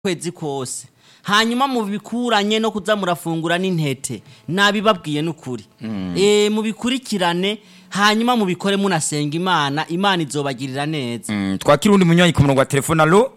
kwezi kose hanyuma mubikuranye no kuza murafungura n'intete nabibabwiye n'ukuri eh mubikurikirane hanyuma mubikore munasenga imana imana izobagirira neza Mm, twakira undi munywanyi ku murongo wa telefone alo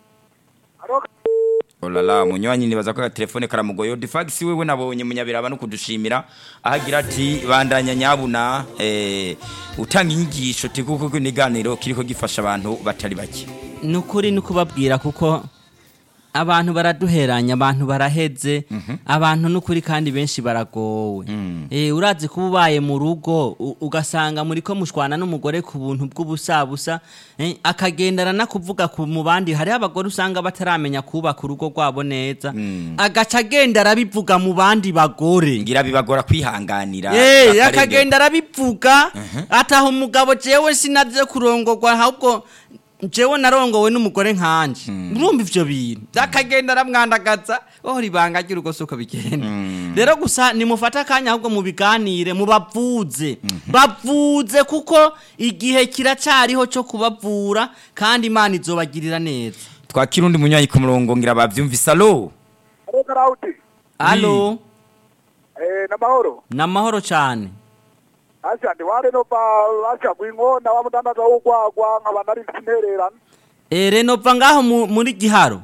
olala munywanyi nibaza ko agatelefone karamugoye odifax wewe nabonye munyabiraba no kudushimira ahagira ati bandanya nyabuna eh, utanga inyigisho tikuko niganiro kiriko gifasha abantu batari bake nukuri nukubabwira kuko abantu baraduheranya abantu baraheze abantu nukuri kandi benshi baragowe eh urazi kuba ubaye mu rugo u- ugasanga muri ko mushwana n'umugore ku buntu bw'ubusabusa eh, akagendana na kuvuga ku mu bandi hari abagore usanga bataramenya kubaka urugo rwabo neza agaca agenda arabivuga mu bandi bagore ngira bibagora kwihanganira Eh, bakarengera. akagenda arabivuga ataha umugabo jewe sinaze kurongorwa ahubwo jewe narongowe n'umugore nkanje urumva ivyo bintu akagenda aramwandagaza oh ribanga ry'urugo suko bigenda rero gusa nimufate akanya ahubwo mubiganire mubavuze bavuze kuko igihe kiracariho co kubavura kandi imana izobagirira neza twakira undi munywanyi ku murongo ngira bavyumvise alo Halo Karauti. alo Eh namahoro. namahoro cane Asha ndi wale no pa asha kwingona wa mudandaza wugwagwa nkaba nari sintererana. Eh, renova ngaho mu- muri giharo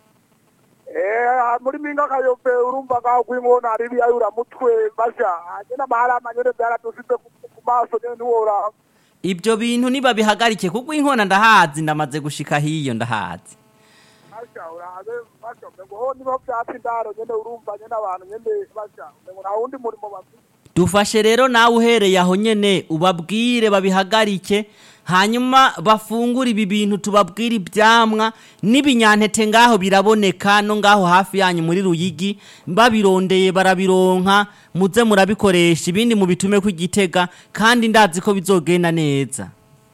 Eh muri minga kayope urumva ngaho kwingona ari biyayura mutwe basha. Agena mahala manyere byara dusite ku maso nyene ntiwora. ibyo bintu nibabihagarike kuko inkona ndahazi ndamaze gushika hiyo ndahazi Asha urabe basha ngo ho nibo byatsi ndaro nyene urumva nyene abantu nyene basha. Ngo nta wundi murimo bafite. dufashe rero nawe uhereye aho nyene ubabwire babihagarike hanyuma bafungure ibi bintu tubabwire ibyamwa n'ibinyantete ngaho biraboneka no ngaho hafi yanyu muri ruyigi babirondeye barabironka muze murabikoresha ibindi mubitume ku igitega kandi ndazi ko bizogenda neza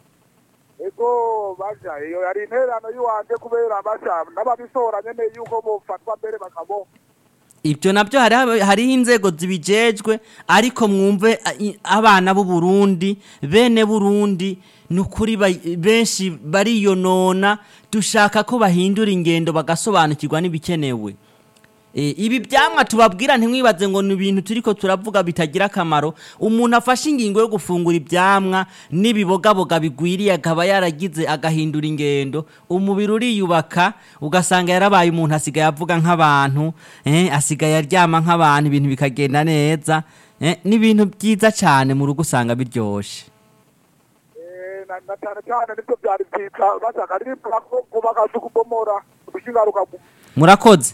Ego basha iyo yari intererano yuwanje kubera basha n'ababisora nyene yuko bofatwa mbere bakabonka. ibyo nabyo hari hariho inzego zibijejwe ariko mwumve a- i- abana b'u Burundi bene Burundi ni ukuri ba- benshi bariyonona dushaka ko bahindura ingendo bagasobanukirwa n'ibikenewe E, ibi byamwa tubabwira ntimwibaze ngo ni ibintu turiko turavuga bitagira akamaro umuntu afashe ingingo yo gufungura ibyamwa n'ibibogaboga bigwiriye akaba yaragize agahindura ingendo umubiri uriyubaka ugasanga yarabaye umuntu asigaye avuga nk'abantu eh, asigaye aryama nk'abantu ibintu bikagenda neza eh, ni ibintu byiza cyane mu rugo usanga biryoshe Eh, na na cyane cyane nibyo byari byiza bashaka ari kubaka se kubomora gushingaruka murakoze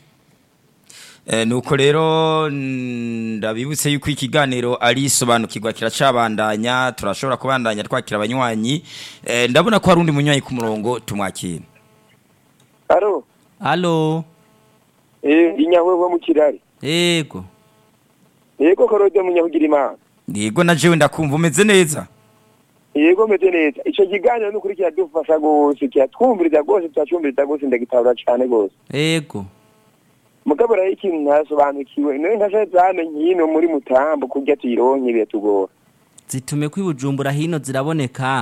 Eh, nuko rero mm, ndabibutse yuko ikiganiro ari isobanukirwa kiracabandanya turashobora kubandanya twakira abanywanyi eh, ndabona ko hari undi munywanyi ku murongo tumwakira Alo, alo eh inyahwewe mu kirari. yego Yego korode mu nyahugira imana. yego na jewe ndakumva umeze neza Yego meze neza. Ico kiganiro n'ukuri kiradufasha gose, kiratwumviriza gose, turacyumviriza gose ndagitabura cane gose. yego Mugabo rero ikintu ntasobanukiwe, none ntashaje zamenye hino muri mutambo kurya tuyironke biratugora. zitume kwibujumbura hino ziraboneka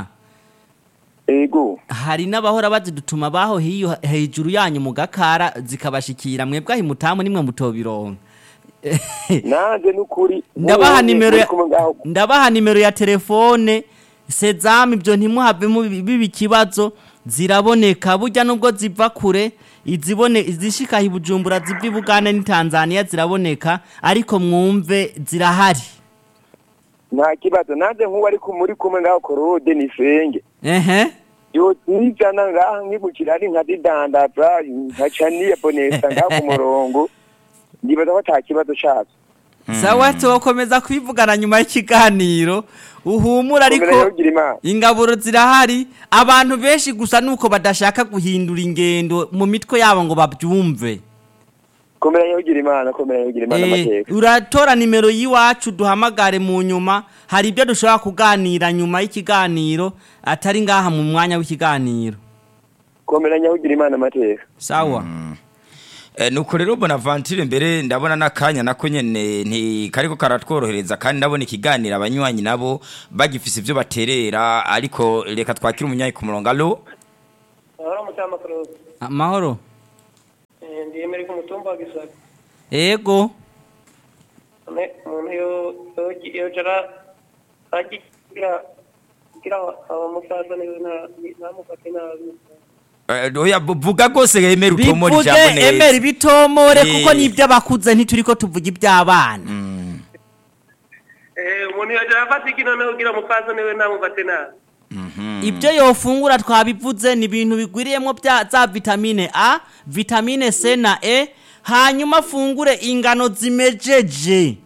Yego. hari n'abahora bazidutuma baho hiyo hejuru yanyu mu gakara zikabashikira mwebwe aho imutamu nimwe mutobironka Nanze n'ukuri. ndabaha mubonye nimero muri ya kumwe ngaho. ndabaha nimero ya telefone sezamu ibyo ntimuhave mu- biba ikibazo ziraboneka burya nubwo ziva kure izibone izishika i bujumbura ziva i bugande n'i tanzania ziraboneka ariko mwumve zirahari Nta kibazo. Nanze nk'uwo ari muri kumwe ngaho korode nisenge. ehe yo nizana ngaha nkibukira ari nka didandaza nkaca niyabonesa ngaha ku murongo ndibaza ko ata kibazo cazo sawa tukomeza kwivugana nyuma y'ikiganiro uhumura ariko komera yogira imana ingaburo zirahari abantu benshi gusa nuko badashaka guhindura ingendo mu mitwe yabo ngo babyumve komera yogira imana komera yogira imana Eh, amateka uratora nimero y'iwacu duhamagare mu nyuma hari ibyo dushobora kuganira nyuma y'ikiganiro atari ngaha mu mwanya w'ikiganiro komera nyahugira imana amateka sawa Eh, nuko rero bonaventure mbere ndabona n'akanya nako nyene nti kariko karatworohereza kandi ndabona ikiganiro abanywanyi nabo bagifise ivyo baterera ariko reka twakire umunyanyi ku murongo alo amahoro emeri ku mutumba wa gisaka ego none umuntu yo- yo- yojara agira kugira abamusaza niwe nta- ntamufate nabi Eh, oya bu- vuga rwose emera utomora bivuge ijambo neza emera ibitomore Eh. kuko nibyo abakuze ntituriko tuvuga iby'abana Mm, Eh, umuntu yojara afata iki noneho kugira umusaza niwe ntamufate nabi mhm. ibyo yofungura twabivuze ni ibintu bigwiriyemo bya za vitamine a vitamine c na e hanyuma afungure ingano zimejeje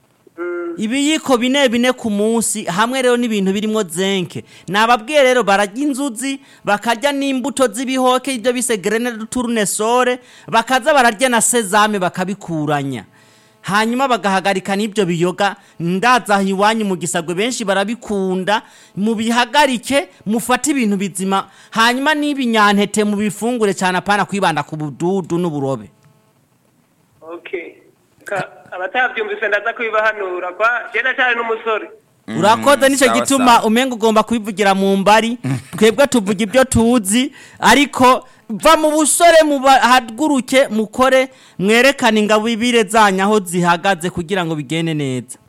ibiyiko bine bine ku munsi hamwe rero n'ibintu birimo zenke nababwiye rero bararya inzuzi bakarya n'imbuto z'ibihoke ibyo bise grene tournesole bakaza bararya na sezame bakabikuranya hanyuma bagahagarika n'ibyo biyoga ndaza iwanyu mu gisagwe benshi barabikunda mubihagarike mufate ibintu bizima hanyuma n'ibinyantete mubifungure cyane apana kwibanda ku bududu n'uburobe okay Ka- abatabyumvise ndaza kubibahanura kwa jenda cyane n'umusore urakoze nicyo sawa, gituma sawa. umenga ugomba kubivugira mu mbari twebwe tuvuga ibyo tuzi ariko va mu busore mubahaguruke mukore mwerekane ingabo ibire zanyu aho zihagaze kugira ngo bigende neza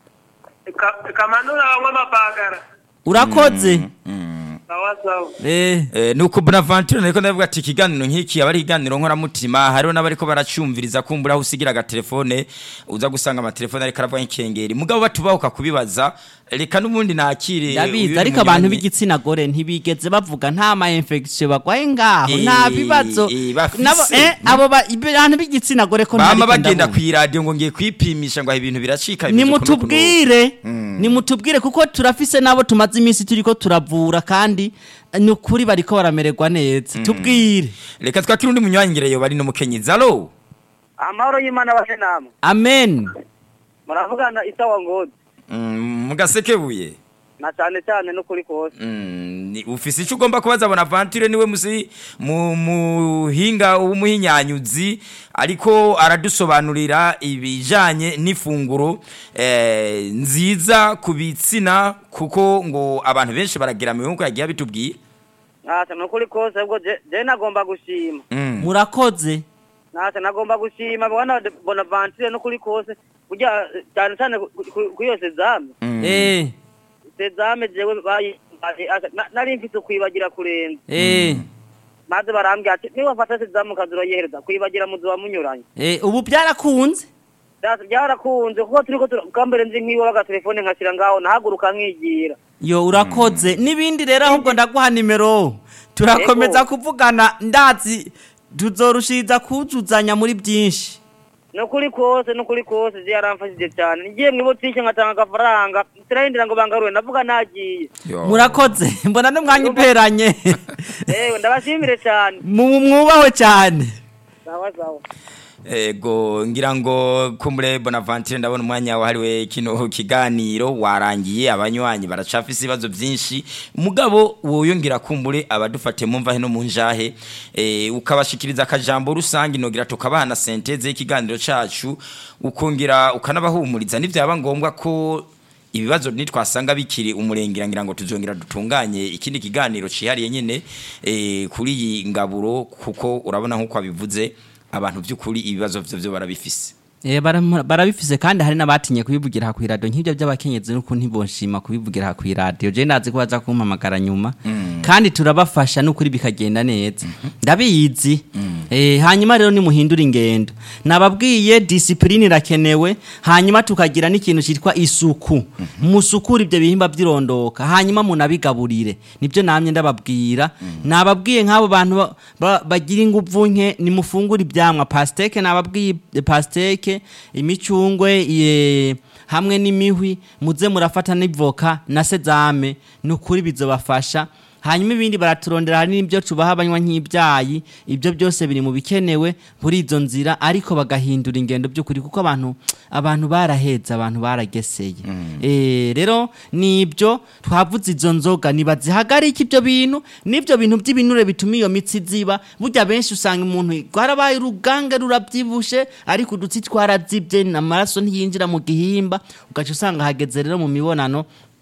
Ka- kamanura banywa amapagara urakoze sawa sawa eh Eh, nuko bonaventure nariko ndavuga ati ikiganiro nk'iki aba ari ikiganiro nkoramutima hariho n'abariko baracumviriza kumbura aho usigira agatelefone uza gusanga amatelefone ariko aravuga nk'ikengeri mugabo batubahuka kubibaza reka n'ubundi nakire ndabizi uyu ariko abantu munywanyi. b'igitsina gore ntibigeze bavuga nta ma infection bagwaye ngaho Eh, nta bibazo eh, bafise. nabo eh abo ba- abantu b'igitsina gore ko bama ntariko bagenda ndabumva. kw'iradiyo ngo ngiye kwipimisha ngo aho ibintu biracika bimeze uku n'uku n'uku. nimutubwire nimutubwire kuko turafise n'abo tumaze iminsi turiko turavura kandi ni ukuri bariko baramererwa neza tubwire reka twakire undi munywanyi ngereyo bari n'umukenyezi alo amahoro y'imana base namwe amen muravugana isawa ngozi Mm, mugasekebuye na cyane cyane n'ukuri kose Mm, ni- ufise icyo ugomba kubaza bonaventure niwe musi mu muhinga w'umuhinyanyuzi ariko aradusobanurira ibijanye n'ifunguro eh, nziza ku bitsina kuko ngo abantu benshi baragira mu bihugu yagiye bitubwira ntacyo ni ukuri kose ubwo je je nagomba gushima Mm. murakoze ntacyo nagomba gushima bwana bonaventure n'ukuri kose burya eh, cyane cyane ku- ku- ku iyo sezame Mm. eh sezame jewe bayi- bayi- asa- na- nari mfise kwibagira kurenza eh maze barambwira ati niba wafata sezame ukaza urayihereza kwibagira muzu wamunyuranye eh ubu byarakunze Byas- byarakunze kuko turiko tura- bwambere nzi nk'iwe agatelefone nkashyira ngaho nahaguruka nkigira yo urakoze n'ibindi rero ahubwo ndaguha nimero turakomeza Yego. kuvugana ndazi tuzorushiriza kuzuzanya muri byinshi ni ukuri kose ni ukuri kose je yaramfashije cyane ngiye mu butike nkatanga agafaranga turahindira ngo bangaruwe ndavuga nagiye Yo. murakoze mbona n'umwanya uberanye ewe ndabashimire cyane mu mwubahwe cyane sawa sawa ego ngira ngo kumbure bonaventure ndabona umwanya wahariwe kino kiganiro warangiye abanywanyi baracafise ibibazo byinshi mugabo woyongera kumbure abadufate mumva hino mu njahe eh, ukabashikiriza akajambo rusange nogira tukabana senteze y'ikiganiro cacu ukongera ukanabahumuriza nivyaba ngombwa ko ibibazo nitwasanga bikiri umurengera ngira ngo tuzongera dutunganye ikindi kiganiro cihariye nyene eh, kuri iyi ngaburo kuko urabona nkuko abivuze abantu by'ukuri ibibazo byo byo barabifise Eh, bara- barabifise kandi hari n'abatinye kubivugira ha kw'iradiyo nk'ibyo by'abakenyezi nuko ntibonshima kubivugira ha kw'iradiyo je ndazi ko baza kumpamagara nyuma kandi turabafasha n'ukuri bikagenda neza ndabizi eh, hanyuma rero nimuhindura ingendo nababwiye disipurine irakenewe hanyuma tukagira n'ikintu cyitwa isuku musukure ibyo bihimba by'irondoka hanyuma munabigaburire nibyo namye ndababwira nababwiye nk'abo bantu ba- ba- bagira inguvu nke nimufungure ibyamwa pasteke nababwiye pasteke imicungwe ye- hamwe n'imihwi muze murafata n'ivoka na sezame ni ukuri bizobafasha hanyuma ibindi baraturondera hari n'ibyo tubaha abanywa nk'ibyayi ibyo byose biri mu bikenewe muri izo nzira ariko bagahindura ingendo by'ukuri kuko abantu abantu baraheze abantu barageseye Eh, rero nibyo twavuze izo nzoga nibazihagarike ibyo bintu n'ibyo bintu by'ibinure bituma iyo mitsi ziba burya benshi usanga umuntu rwarabaye urugange rurabyibushe ariko udutsi twarazibye amaraso ntiyinjira mu gihimba ugaca usanga hageze rero mu mibonano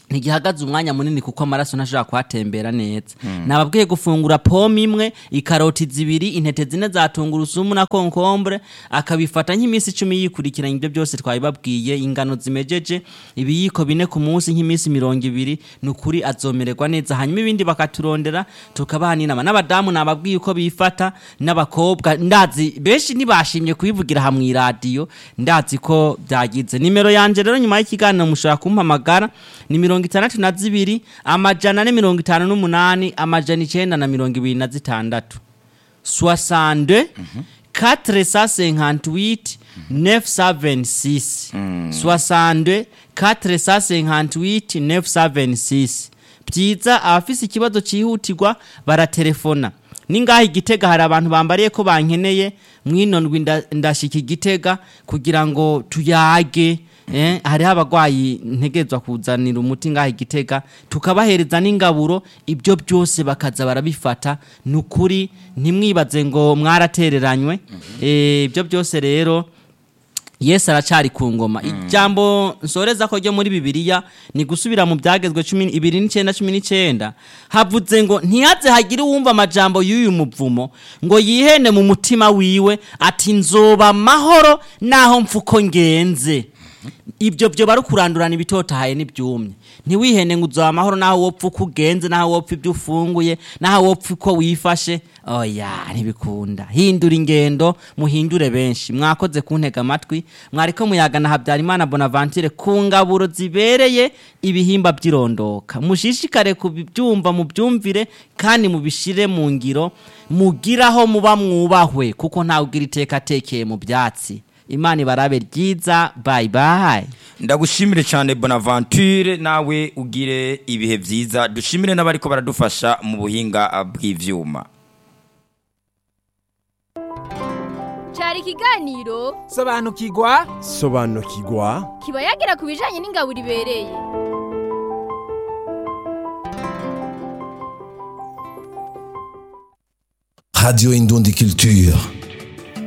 ntigihagaze umwanya munini kuko amaraso ntashobora kuhatembera neza nababwiye gufungura pome imwe ikaroti zibiri intete zine za tungurusumu na konkombure akabifata nk'iminsi icumi yikurikiranya ibyo byose twabibabwiye ingano zimejeje ibiyiko bine ku munsi nk'iminsi mirongo ibiri ni ukuri azomererwa neza hanyuma ibindi bakaturondera tukabaha n'inama n'abadamu nababwiye uko bifata n'abakobwa ndazi benshi ntibashimye kubivugira aha mu iradiyo ndazi ko byagize nimero yanjye rero nyuma y'ikiganiro mushobora kumpamagara ni mirongo itandatu na zibiri amajana ane mirongo itanu n'umunani amajana icyenda na mirongo ibiri na zitandatu soixante quatre cent cinquante-huit neuf cent vingt-six soixante quatre cent cinquante-huit neuf cent vingt-six byiza abafise ikibazo cyihutirwa baratelefona ningaho igitega hari abantu bambariye ko bankeneye mwinondwi nda- ndashika igitega kugira ngo tuyage eh, hariho abagwayi ntegerezwa kuzanira umuti ngaho igitega tukabahereza n'ingaburo ibyo byose bakaza barabifata ni ukuri ntimwibaze ngo mwaratereranywe Eh, ibyo byose rero yesu aracari ku ngoma ijambo nsoreza ko ryo muri bibiliya ni gusubira mu byagezwe cumi ibiri n'icyenda cumi n'icyenda havuze ngo ntihaze hagire uwumva amajambo y'uyu muvumo ngo yihene mu mutima wiwe ati nzoba amahoro naho mfuko ngenze ibyo byo bari kurandurana ibitotahaye n'ibyumye ntiwihene ngo uzoba amahoro naho wopfa uko ugenze naho wopfa ibyo ufunguye naho wopfa uko wifashe oya ntibikunda hindura ingendo muhindure benshi mwakoze kuntega amatwi mwariko muyagana habyarimana bonaventure ku ngaburo zibereye ibihimba by'irondoka mushishikare kubyumva mubyumvire kandi mubishire mu ngiro mugiraho muba mwubahwe kuko ntawe ugira iteka atekeye mu byatsi imana ibarabe ryiza bayi bayi ndagushimire cyane bonaventure nawe ugire ibihe byiza dushimire n'abariko baradufasha mu buhinga bw'ivyuma cyari ikiganiro sobanukirwa sobanukirwa kiba yagira ku bijyanye n'ingaburo ibereye Radio Indondie Culture.